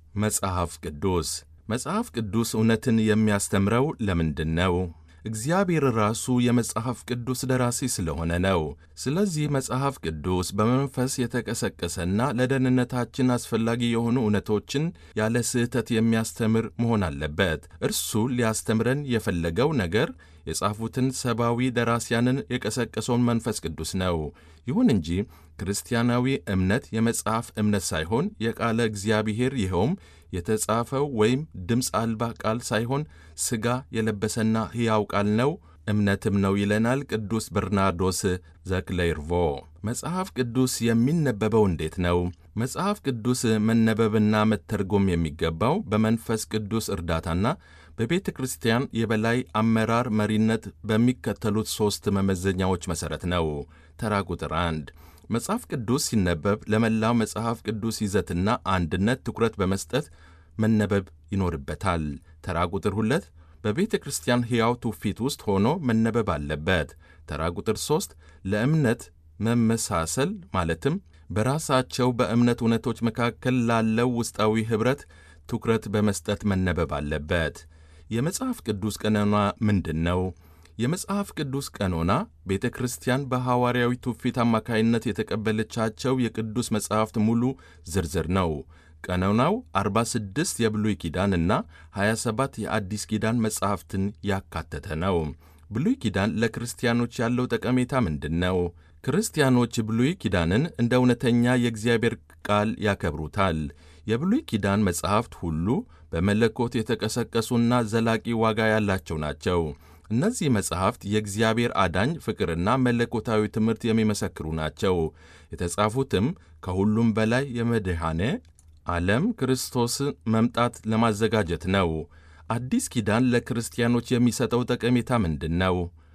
መጽሐፍ ቅዱስ መጽሐፍ ቅዱስ እውነትን የሚያስተምረው ለምንድን ነው? እግዚአብሔር ራሱ የመጽሐፍ ቅዱስ ደራሲ ስለሆነ ነው። ስለዚህ መጽሐፍ ቅዱስ በመንፈስ የተቀሰቀሰና ለደህንነታችን አስፈላጊ የሆኑ እውነቶችን ያለ ስህተት የሚያስተምር መሆን አለበት። እርሱ ሊያስተምረን የፈለገው ነገር የጻፉትን ሰብአዊ ደራሲያንን የቀሰቀሰውን መንፈስ ቅዱስ ነው። ይሁን እንጂ ክርስቲያናዊ እምነት የመጽሐፍ እምነት ሳይሆን የቃለ እግዚአብሔር ይኸውም የተጻፈው ወይም ድምፅ አልባ ቃል ሳይሆን ሥጋ የለበሰና ሕያው ቃል ነው፣ እምነትም ነው ይለናል ቅዱስ በርናርዶስ ዘክሌርቮ። መጽሐፍ ቅዱስ የሚነበበው እንዴት ነው? መጽሐፍ ቅዱስ መነበብና መተርጎም የሚገባው በመንፈስ ቅዱስ እርዳታና በቤተ ክርስቲያን የበላይ አመራር መሪነት በሚከተሉት ሦስት መመዘኛዎች መሠረት ነው። ተራ ቁጥር አንድ መጽሐፍ ቅዱስ ሲነበብ ለመላው መጽሐፍ ቅዱስ ይዘትና አንድነት ትኩረት በመስጠት መነበብ ይኖርበታል። ተራ ቁጥር ሁለት በቤተ ክርስቲያን ሕያው ትውፊት ውስጥ ሆኖ መነበብ አለበት። ተራ ቁጥር ሦስት ለእምነት መመሳሰል ማለትም በራሳቸው በእምነት እውነቶች መካከል ላለው ውስጣዊ ኅብረት ትኩረት በመስጠት መነበብ አለበት። የመጽሐፍ ቅዱስ ቀኖና ምንድን ነው? የመጽሐፍ ቅዱስ ቀኖና ቤተ ክርስቲያን በሐዋርያዊ ትውፊት አማካይነት የተቀበለቻቸው የቅዱስ መጻሕፍት ሙሉ ዝርዝር ነው። ቀኖናው 46 የብሉይ ኪዳን እና 27 የአዲስ ኪዳን መጻሕፍትን ያካተተ ነው። ብሉይ ኪዳን ለክርስቲያኖች ያለው ጠቀሜታ ምንድን ነው? ክርስቲያኖች ብሉይ ኪዳንን እንደ እውነተኛ የእግዚአብሔር ቃል ያከብሩታል። የብሉይ ኪዳን መጻሕፍት ሁሉ በመለኮት የተቀሰቀሱና ዘላቂ ዋጋ ያላቸው ናቸው። እነዚህ መጻሕፍት የእግዚአብሔር አዳኝ ፍቅርና መለኮታዊ ትምህርት የሚመሰክሩ ናቸው። የተጻፉትም ከሁሉም በላይ የመድኃኔ ዓለም ክርስቶስ መምጣት ለማዘጋጀት ነው። አዲስ ኪዳን ለክርስቲያኖች የሚሰጠው ጠቀሜታ ምንድን ነው?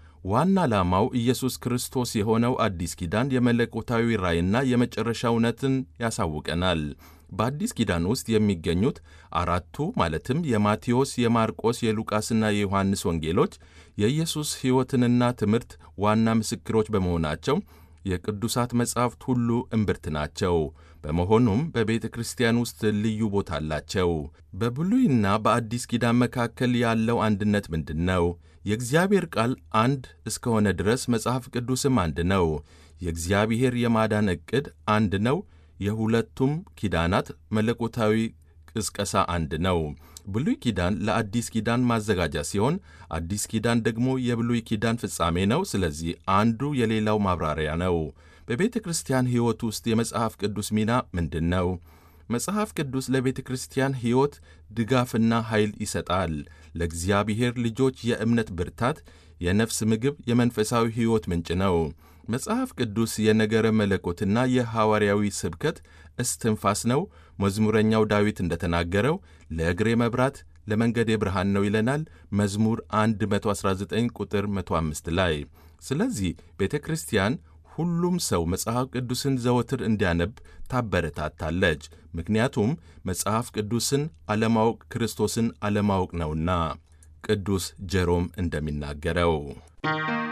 ዋና ዓላማው ኢየሱስ ክርስቶስ የሆነው አዲስ ኪዳን የመለኮታዊ ራእይና የመጨረሻ እውነትን ያሳውቀናል። በአዲስ ኪዳን ውስጥ የሚገኙት አራቱ ማለትም የማቴዎስ፣ የማርቆስ፣ የሉቃስና የዮሐንስ ወንጌሎች የኢየሱስ ሕይወትንና ትምህርት ዋና ምስክሮች በመሆናቸው የቅዱሳት መጻሕፍት ሁሉ እምብርት ናቸው። በመሆኑም በቤተ ክርስቲያን ውስጥ ልዩ ቦታ አላቸው። በብሉይና በአዲስ ኪዳን መካከል ያለው አንድነት ምንድን ነው? የእግዚአብሔር ቃል አንድ እስከሆነ ድረስ መጽሐፍ ቅዱስም አንድ ነው። የእግዚአብሔር የማዳን ዕቅድ አንድ ነው። የሁለቱም ኪዳናት መለኮታዊ ቅስቀሳ አንድ ነው። ብሉይ ኪዳን ለአዲስ ኪዳን ማዘጋጃ ሲሆን፣ አዲስ ኪዳን ደግሞ የብሉይ ኪዳን ፍጻሜ ነው። ስለዚህ አንዱ የሌላው ማብራሪያ ነው። በቤተ ክርስቲያን ሕይወት ውስጥ የመጽሐፍ ቅዱስ ሚና ምንድን ነው? መጽሐፍ ቅዱስ ለቤተ ክርስቲያን ሕይወት ድጋፍና ኃይል ይሰጣል። ለእግዚአብሔር ልጆች የእምነት ብርታት፣ የነፍስ ምግብ፣ የመንፈሳዊ ሕይወት ምንጭ ነው። መጽሐፍ ቅዱስ የነገረ መለኮትና የሐዋርያዊ ስብከት እስትንፋስ ነው። መዝሙረኛው ዳዊት እንደተናገረው ለእግሬ መብራት ለመንገዴ ብርሃን ነው ይለናል መዝሙር 119 ቁጥር 105 ላይ። ስለዚህ ቤተ ክርስቲያን ሁሉም ሰው መጽሐፍ ቅዱስን ዘወትር እንዲያነብ ታበረታታለች። ምክንያቱም መጽሐፍ ቅዱስን አለማወቅ ክርስቶስን አለማወቅ ነውና ቅዱስ ጀሮም እንደሚናገረው